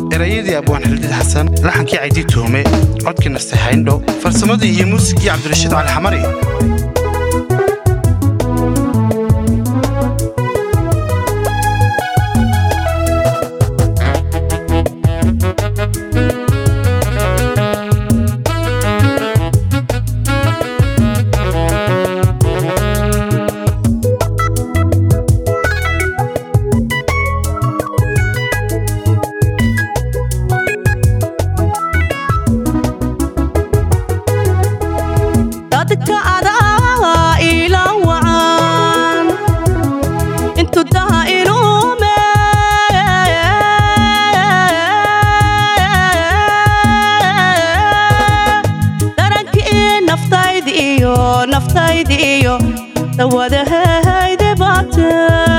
erayadii abwaan xildid xasan laxankii caydii tuhume codkii naste hayndho farsamadii iyo muusigii cabdirashiid cali xamari dadka adaa ila wacan intu daha ilume darankii naftaydi iyo naftaydi iyo dawadahayde baate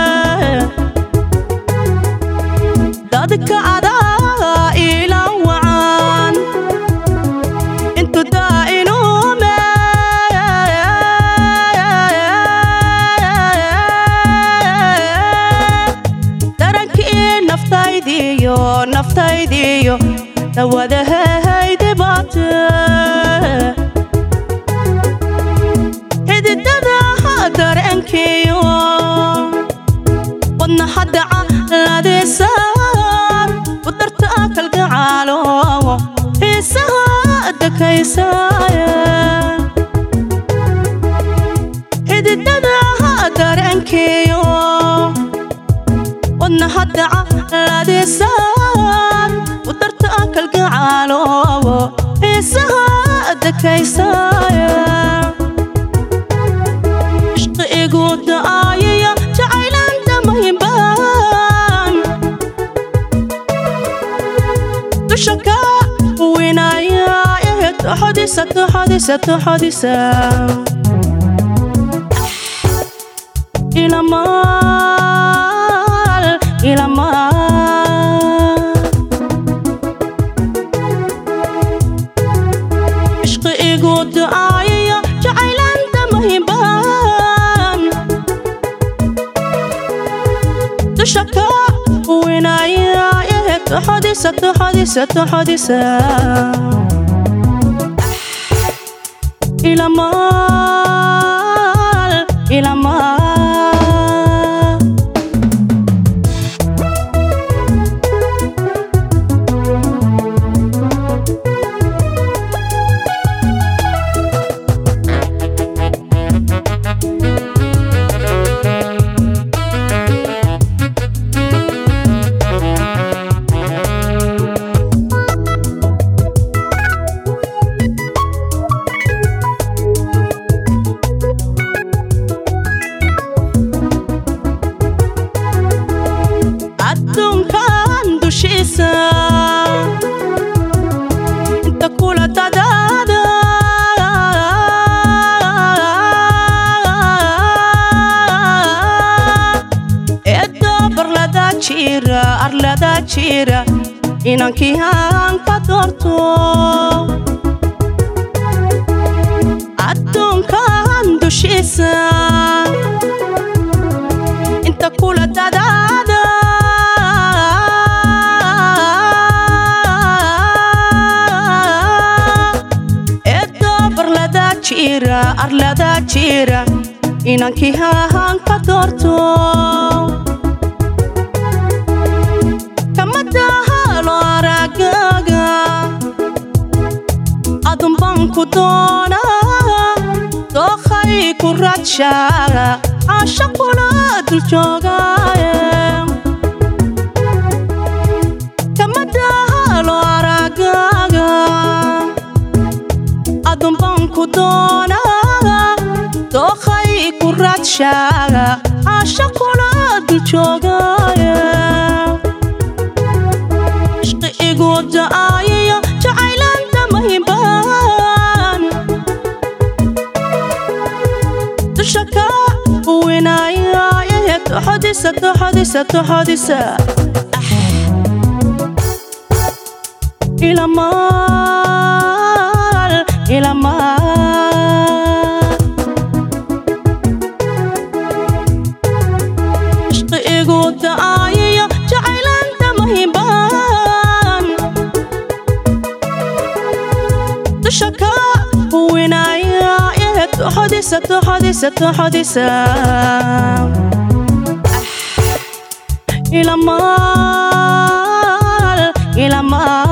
dadka adaa ila wacan intu daha ilume darankii naftaydiyo naftaydiyo dawadahayde baate xididada dareenkiyo wadna hadaca ladisaan udarta kalgacaalo xiisaha dakaysaaye xididada dareenkiyo wadna hadaca ladisaan udarta kalgacaalo xiisaha dakaysaaye ishqi igu da'ayaya jacaylanta muhimbaan dusha ka winaya eh toxodisa toxodisa toxodisa ilamaal ilamaal ishqi igu da'ayaya jacaylanta muhimbaan dusha ka winaya eh toxodisa toxodisa toxodisa ilamaal ilamaal adduunkan dushiisa inta kula dadaada eedda barlada jira arlada jira inankii aan ka doorto adduunkan dushiisa inta kula dadaada eedda barlada jira arlada jira inankii hahan ka doorto kama dahalo aragaga adunban ku doona dookhay ku radshaa caashaqula dul joogaaye kama dahalo aragaga adunban ku doona dookhay ku radshaa caashaqula dul joogaaye ishqi igu da'ayaya jacaylanta muhimbaan dusha ka winaya eh toxodisa toxodisa toxodisa ilamaal ilamaal ishqi igu da'ayaya jacaylanta muhimbaan toxodisa toxodisa toxodisa ilamaal ilamaal